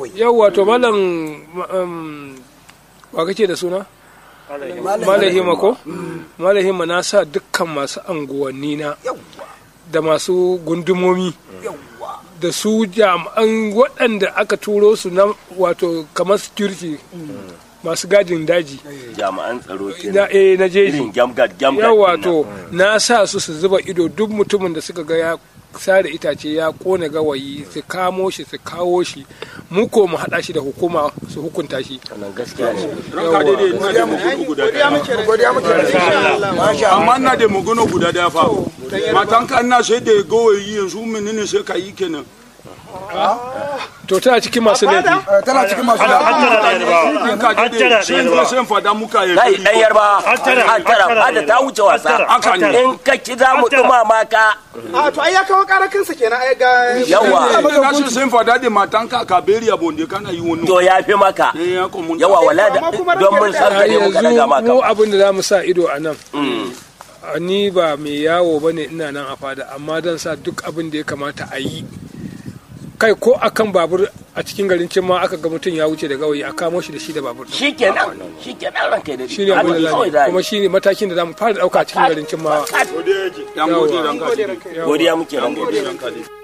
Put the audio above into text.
yawwa to malam um, wa kake da suna malahima ko malahima na sa dukkan masu anguwanni na da masu gundumomi da su jami'an waɗanda aka turo su na wato kamar security masu gadin daji jami'an tsaro ke na eh na jeji irin gamgad gamgad yawa din to na sa su su zuba ido duk mutumin da suka ga ya sare itace ya kone gawayi su kamo shi su kawo shi mu ko mu haɗa shi da hukuma su hukunta shi nan. wannan gaskiya ne ranka daidai ina da magana guda daya godiya muke amma ina da magana guda daya fa matanka ina sai da gawayi yanzu menene sai ka yi kenan to tana cikin masu laifi tana cikin masu da ranka daidai sai in zo sai in fada muka ya kai dan yarba an tara ba da ta wuce wasa Haka ne. in ka ki za mu dumama ka a to ai ya kawo karakinsa kenan ai ga yawa na so sai in fada da matanka ka beri abonde kana yi wani to ya fi maka eh ya ko mun yawa wala da Amma kuma don mun san ka ne muka daga yanzu maka mu abin da za mu sa ido a nan a ni ba mai yawo ba ne ina nan a fada amma dan sa duk abin da ya kamata a yi kai ko akan babur a cikin garin cin ma aka ga mutum ya wuce da gawayi a kamo shi da shi da babur shikenan shikenan ranka da shi ne abin da za mu yi. kuma shi ne matakin da za mu fara ɗauka a cikin garin cin ma yan gode ranka daidai godiya muke ranka gode ranka daidai